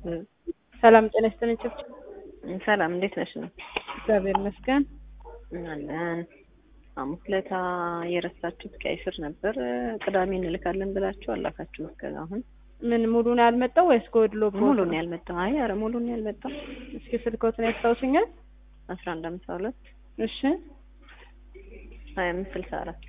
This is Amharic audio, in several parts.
ሰላም ጤና ይስጥልኝ። ጭብጭብ ሰላም እንዴት ነሽ? ነው እግዚአብሔር ይመስገን። አለን። ሐሙስ ዕለት የረሳችሁት ቀይ ስር ነበር። ቅዳሜ እንልካለን ብላችሁ አላካችሁ። እስከ አሁን ምን ሙሉ ነው ያልመጣው ወይስ ጎድሎ? ሙሉ ነው ያልመጣው። አይ ኧረ ሙሉ ነው ያልመጣው። እስኪ ስልኮትን ያስታውሱኛል? አስራ አንድ አምሳ ሁለት እሺ ሀያ አምስት ስልሳ አራት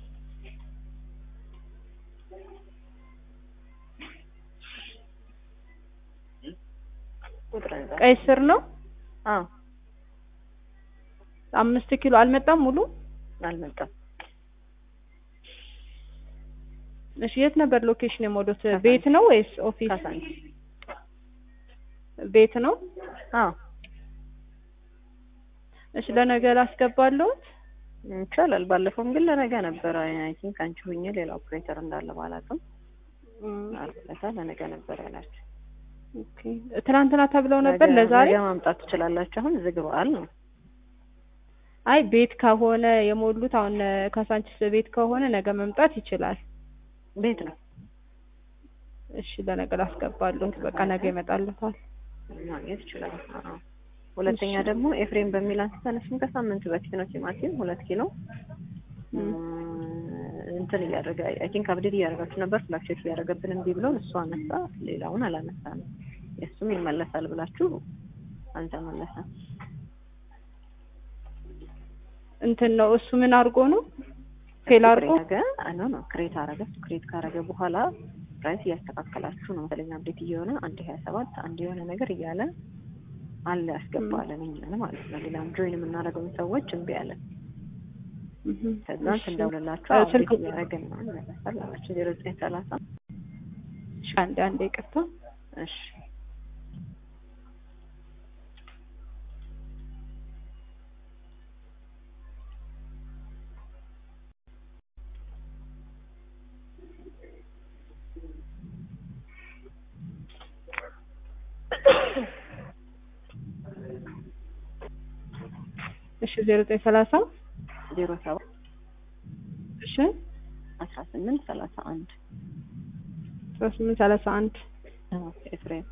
ቁጥር እዛ ቀይ ስር ነው። አዎ አምስት ኪሎ አልመጣም ሙሉ። አልመጣም። እሺ የት ነበር ሎኬሽን የሞሉት? ቤት ነው ወይስ ኦፊስ? ካሳንቺስ ቤት ነው። አዎ እሺ ለነገ ላስገባለሁት። ይቻላል። ባለፈውም ግን ለነገ ነበረ። አይ ቲንክ አንቺ ሁኜ ሌላ ኦፕሬተር እንዳለ ባላውቅም አርፍለታ ለነገ ነበር ያላችሁ። ኦኬ ትናንትና ተብለው ነበር ነገ- ለዛሬ። ነገ ማምጣት ትችላላችሁ። አሁን ዝግ በዓል ነው። አይ ቤት ከሆነ የሞሉት አሁን ካሳንቺስ ቤት ከሆነ ነገ መምጣት ይችላል። ቤት ነው እሺ ለነገ ላስገባለሁት። በቃ ነገ ይመጣልታል። ማግኘት ይችላል። አዎ። ሁለተኛ ደግሞ ኤፍሬም በሚል አንስተን እሱም ከሳምንት በፊት ነው ቲማቲም ሁለት ኪሎ እም። እንትን እያደረገ አይ ቲንክ አብዴት እያደረጋችሁ ነበር ፍላክቹዌት እያደረገብን እምቢ ብሎን እሱ አነሳ፣ ሌላውን አላነሳንም። የእሱም ይመለሳል ብላችሁ አልተመለሰም። እንትን ነው እሱ ምን አድርጎ ነው ፌል አድርጎ ነገ ኖ ነው ክሬት አረገ። እሱ ክሬት ካረገ በኋላ ፕራይስ እያስተካከላችሁ ነው መሰለኝ አብዴት እየሆነ አንድ ሀያ ሰባት አንድ የሆነ ነገር እያለ አለ ያስገባለን እኛን ማለት ነው። ሌላም ጆይን የምናደርገውን ሰዎች እምቢ አለን። እህም። ከዛ እሺ። ስንደውልላቸው እ፣ አብዴት ስልክ እያደረግን ነው ይመለሳል አላቸው። ዜሮ ዘጠኝ ሰላሳ እሺ፣ አንዴ አንዴ ይቅርታ። እሺ እሺ ዜሮ ዘጠኝ ሰላሳ ዜሮ ሰባት እሺ አስራ ስምንት ሰላሳ አንድ አስራ ስምንት ሰላሳ አንድ ኤፍሬም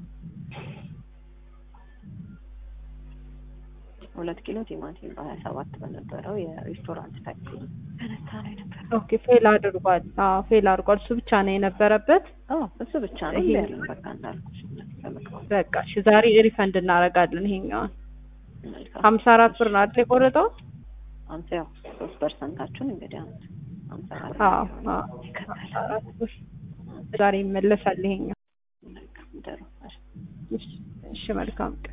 ሁለት ኪሎ ቲማቲም በሀያ ሰባት በነበረው የሬስቶራንት ታክሲ ተነሳ ነው የነበረው። ኦኬ ፌል አድርጓል። አዎ ፌል አድርጓል። እሱ ብቻ ነው የነበረበት። አዎ እሱ ብቻ ነው ይሄ- ያለን። በቃ እንዳልኩሽ ተመልከው። በቃ እሺ ዛሬ ሪፈንድ እናደርጋለን። ይሄኛውን መልካም ሀምሳ አራት ብር ነው አይደል የቆረጠው? አንተ ያው ሶስት ፐርሰንታችሁን እንግዲህ አንተ ሀምሳ አራት አዎ ነው አዎ ይከተላል። ሀምሳ አራት ብር ዛሬ ይመለሳል ይሄኛው። መልካም ደሩ እሺ እሺ መልካም ቀን